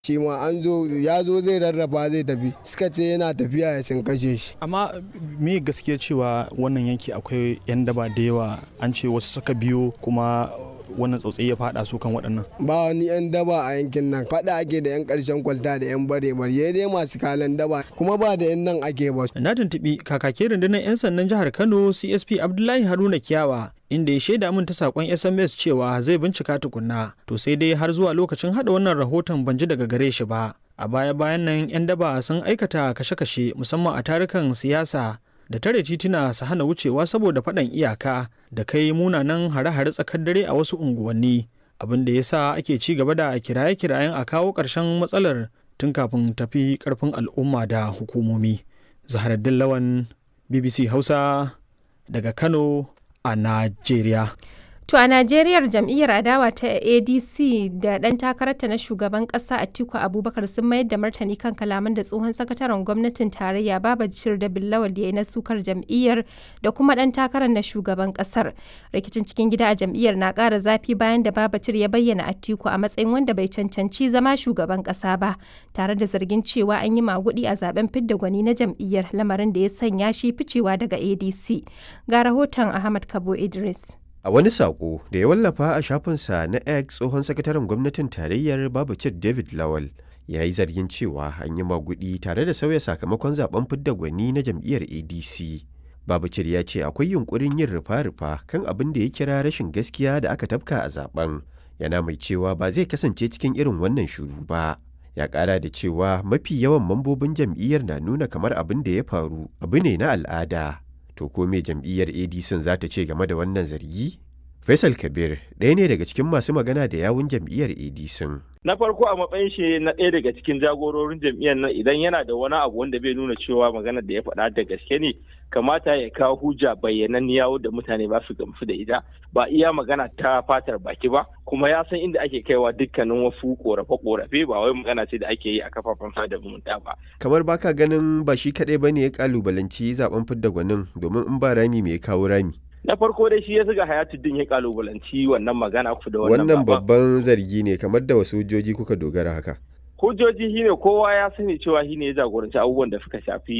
shi ma an zo ya zo zai rarraba zai tafi suka ce yana tafiya ya sun kashe shi amma me gaskiya cewa wannan yanki akwai 'yan daba da yawa an ce wasu suka biyo kuma wannan tsautsayi ya fada su kan waɗannan ba wani yan daba a yankin nan faɗa ake da yan ƙarshen kwalta da yan bare bare dai masu kalan daba kuma ba da yan nan ake ba na tuntuɓi kakakin rundunar 'yan sandan jihar kano csp abdullahi haruna kiyawa inda ya shaida min ta sakon sms cewa zai bincika tukunna to sai dai har zuwa lokacin hada wannan rahoton ban ji daga gare shi ba a baya bayan nan 'yan daba sun aikata kashe-kashe musamman a tarukan siyasa da tare tituna su hana wucewa saboda faɗan iyaka da kai munanan hare-hare tsakar dare a wasu unguwanni abin da ya sa ake ci gaba da kiraye-kirayen a kawo ƙarshen matsalar tun kafin tafi ƙarfin al'umma da hukumomi zaharaddin lawan bbc hausa daga kano a najeriya To a Najeriya jam'iyyar adawa ta ADC da ɗan takararta na shugaban ƙasa Atiku Abubakar sun mayar da martani kan kalaman da tsohon sakataren gwamnatin tarayya Babajir da Billawal ya yi na sukar jam'iyyar da kuma ɗan takarar na shugaban ƙasar. Rikicin cikin gida a jam'iyyar na ƙara zafi bayan da Babajir ya bayyana Atiku a matsayin wanda bai cancanci zama shugaban ƙasa ba, tare da zargin cewa an yi maguɗi a zaben fidda gwani na jam'iyyar lamarin da ya sanya shi ficewa daga ADC. Ga rahoton Ahmad Kabo Idris. A wani saƙo da ya wallafa a shafinsa na X tsohon sakataren gwamnatin tarayyar Babacir David Lawal ya yi zargin cewa an yi magudi tare da sauya sakamakon zaben fidda gwani na jam'iyyar ADC. Babacir ya ce akwai yunkurin yin rufa-rufa kan abin da ya kira rashin gaskiya da aka tafka a zaben. Yana mai cewa ba zai kasance cikin irin wannan shuru ba. Ya ƙara da cewa mafi yawan mambobin jam'iyyar na nuna kamar abin da ya faru abu ne na al'ada. To ko me jam'iyyar ADC za ta ce game da wannan zargi? Faisal Kabir ɗaya ne daga cikin masu magana da yawun jam'iyyar ADC. Na farko a matsayin shi na ɗaya daga cikin jagororin jam'iyyar nan idan yana da wani abu wanda bai nuna cewa maganar da ya faɗa da gaske ne kamata ya kawo hujja bayyananniya wadda mutane ba su gamsu da ita ba iya magana ta fatar baki ba kuma ya san inda ake kaiwa dukkanin wasu korafe-korafe ba wai magana ce da ake yi a kafafen sada zumunta ba. Kamar baka ganin ba shi kaɗai ba ne ya kalubalanci zaben fidda gwanin domin in ba rami me ya kawo rami. na farko dai shi ya zuga hayatuddin ya kalubalanci wannan magana ku da wannan Wannan babban zargi ne kamar da wasu hujjoji kuka dogara haka. hujjoji shine kowa ya sani cewa shine ya jagoranci abubuwan da suka shafi